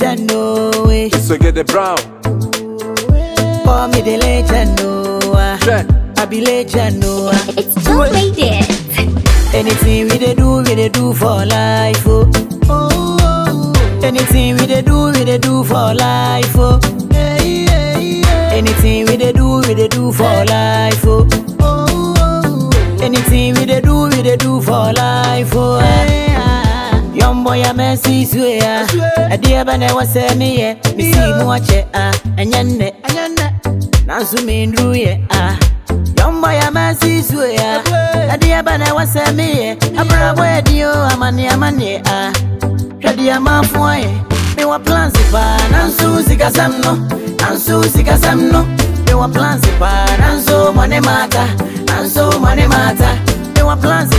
legend, no way. So get the brown. Call me the legend, no ah. Check. I be legend, no ah. It's just made it. Anything we dey do, we dey do for life, oh. Anything we dey do, we dey do for life, oh. Anything we dey do, we dey do for life, oh. Anything we dey do, we dey do for life, oh. ah. Young boy, I'm a sis, we are. A dear man, I was saying, me, yeah. Me see me watch it, ah. And yonder, Nansu me ndru ye ah Young boy a masi suwe ah Adi abana wasa me ye Abra boy di o amani amani ah Shadi ama fuwa ye Me wa plans pa Nansu sika samno Nansu sika samno Me wa plans pa Nansu mwane mata Nansu mwane mata Me wa plans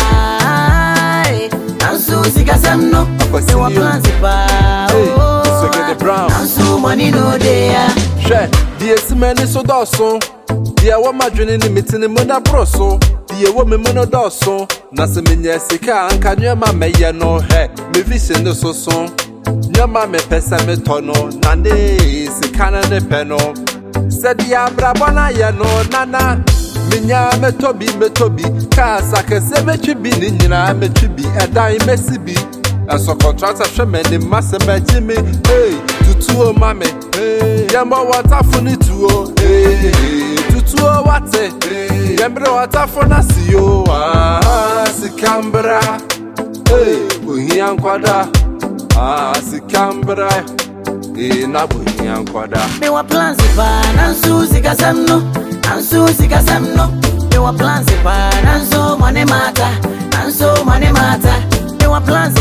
pa eh. Nansu sika samno Me wa plans pa Hey, oh, so get the brown. Nansu money no dey ah Hwɛ deɛ esi m'ani so dɔɔso deɛ ɛwɔ m'adwene ne me ti ne mu da boro so deɛ ɛwɔ me mu no dɔɔso na sɛ menya sika a anka nneɛma mɛyɛ no hwɛ me vision ne so so nneɛma mepɛ sɛ metɔ no na ne sika no ne pɛ no sɛdeɛ abrabɔ no ayɛ no nana menya mɛtɔ bi mɛtɔ bi cars akɛseɛ mɛtwi bi ne nyinaa mɛtwi bi ɛdan mɛsi bi ɛsɔ kɔntrata hwɛ m'anim ma sɛ mɛgye me hey, tutuo ma me hey, yɛmmɔ wɔtafo ne tuo hey, tutuo wate hey, yɛmmerɛ wɔtafo no ase yo ah, sika mbra hey, ohia nkwada ah, sika mbra hey, na bohia nkwada Me wa plans pa nansu sika samno nansu sika samno Me wa plans pa nansu money mata nansu money mata Me wa plans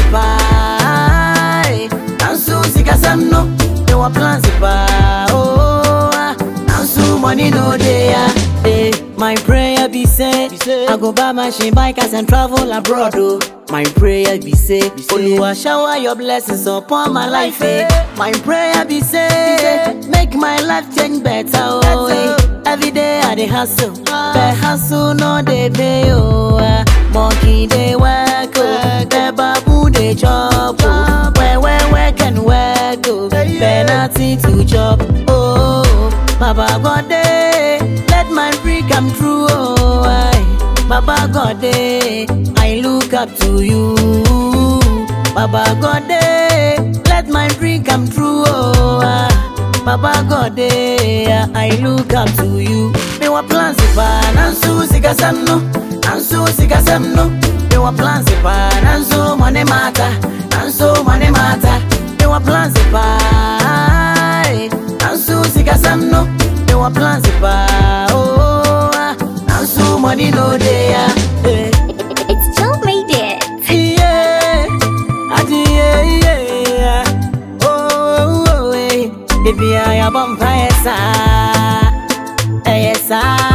pa eh, nansu sika samno Me wa plans pa oh ah, nansu money no dey ah eh my prayer be say I go buy machine bikers and travel abroad oh my prayer be say Oluwa shower your blessings upon my life eh my prayer be say make my life change better oh eh. every day I dey hustle but hustle no dey pay oh ah. monkey dey work oh the babu dey chop oh where where where can work oh but nothing to chop oh Baba God eh, let my dream come true oh I, Baba God eh, I look up to you Baba God eh, let my dream come true oh I, Baba God eh, I look up to you Me wa plans pa nansu sika samno nansu sika samno Me wa plans pa nansu money mata nansu money mata Me wa plans pa eh, nansu sika samno Me wa plans pa oh ah, nansu money no dey ah eh. It's just made it. Yeah, adi yeah yeah. Oh oh oh eh. Baby I am on fire sa, eh sa.